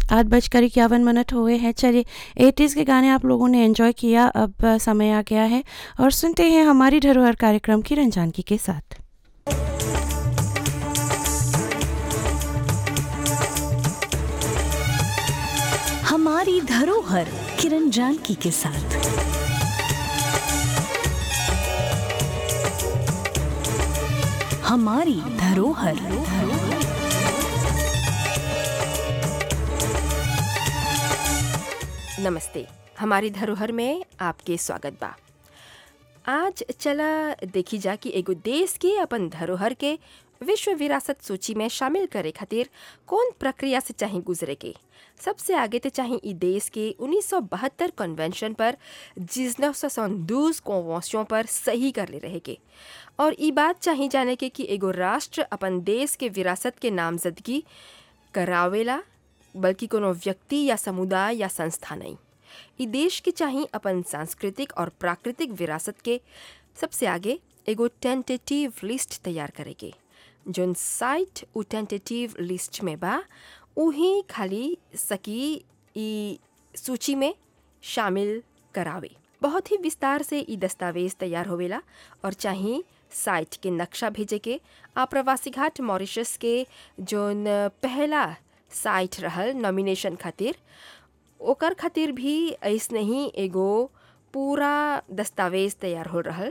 आठ बजकर इक्यावन मिनट हुए हैं चलिए एटीज़ के गाने आप लोगों ने एंजॉय किया अब समय आ गया है और सुनते हैं हमारी धरोहर कार्यक्रम किरण जानकी के साथ हमारी धरोहर किरण जानकी के साथ हमारी धरोहर नमस्ते हमारी धरोहर में आपके स्वागत बा आज चला देखी जा कि एगो देश के अपन धरोहर के विश्व विरासत सूची में शामिल करे खातिर कौन प्रक्रिया से चाहे गुजरे के सबसे आगे तो चाहे ई देश के 1972 कन्वेंशन पर जिसनौ दूस कॉन्वेंशन पर सही कर ले रहे के और ई बात चाहे जाने के कि एगो राष्ट्र अपन देश के विरासत के नामजदगी करावेला बल्कि कोनो व्यक्ति या समुदाय या संस्था नहीं ई देश के चाही अपन सांस्कृतिक और प्राकृतिक विरासत के सबसे आगे एगो टेंटेटिव लिस्ट तैयार करे के जोन साइट उ टेंटेटिव लिस्ट में बा उही खाली सकी ई सूची में शामिल करावे बहुत ही विस्तार से ई दस्तावेज तैयार होवेला और चाही साइट के नक्शा भेजे के आप्रवासी घाट मॉरिशस के जोन पहला साइट रहल नॉमिनेशन खातिर ओकर खातिर भी ऐसने ही एगो पूरा दस्तावेज तैयार हो रहल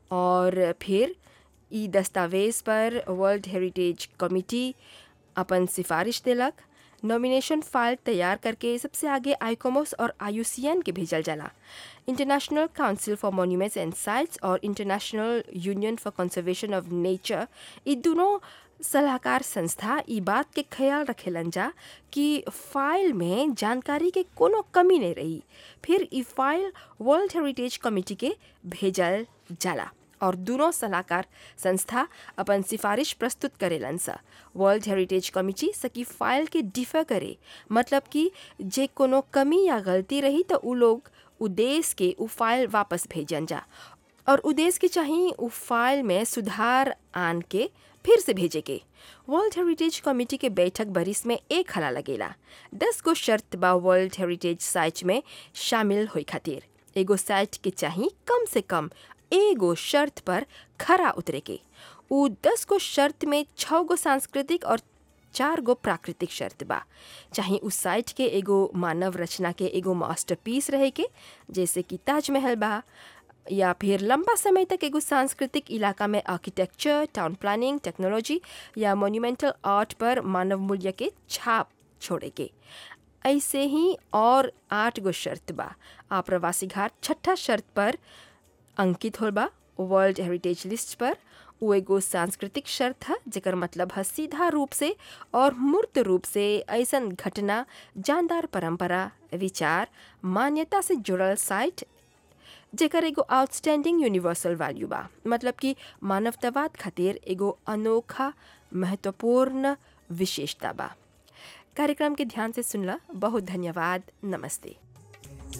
और फिर ई दस्तावेज पर वर्ल्ड हेरिटेज कमिटी अपन सिफारिश देलक नॉमिनेशन फाइल तैयार करके सबसे आगे आईकोमोस और आईयूसीएन के भेजल जाला International Council for Monuments and Sites और International Union for Conservation of Nature ई दोनों सलाहकार संस्था ई बात के ख्याल रखेलन जा कि फाइल में जानकारी के कोनो कमी नहीं रही फिर ई फाइल वर्ल्ड हेरिटेज कमिटी के भेजल जाला और दोनों सलाहकार संस्था अपन सिफारिश प्रस्तुत करेलन सा वर्ल्ड हेरिटेज कमिटी सकी फाइल के डिफर करे मतलब कि जे कोनो कमी या गलती रही तो उ लोग उदेश के उ फाइल वापस भेजन जा और उदेश के चाहिए उ फाइल में सुधार आन के फिर से भेजे के वर्ल्ड हेरिटेज कमिटी के बैठक बरिस में एक हला लगेला दस गो शर्त बा वर्ल्ड हेरिटेज साइट में शामिल होई खातिर एगो साइट के चाहिए कम से कम एगो शर्त पर खरा उतरे के उ दस गो शर्त में छः गो सांस्कृतिक और चार गो प्राकृतिक शर्त बा चाहे उस साइट के एगो मानव रचना के एगो मास्टरपीस रहे के जैसे कि ताजमहल बा या फिर लंबा समय तक एगो सांस्कृतिक इलाका में आर्किटेक्चर टाउन प्लानिंग टेक्नोलॉजी या मोन्यूमेंटल आर्ट पर मानव मूल्य के छाप छोड़े के ऐसे ही और आठ गो शर्त बा आप्रवासी घाट छठा शर्त पर अंकित होल बा वर्ल्ड हेरिटेज लिस्ट पर वो एगो सांस्कृतिक शर्त है जेकर मतलब है सीधा रूप से और मूर्त रूप से ऐसन घटना जानदार परंपरा विचार मान्यता से जुड़ल साइट जेकर एगो आउटस्टैंडिंग यूनिवर्सल वैल्यू बा मतलब कि मानवतावाद खातिर एगो अनोखा महत्वपूर्ण विशेषता बा कार्यक्रम के ध्यान से सुनला बहुत धन्यवाद नमस्ते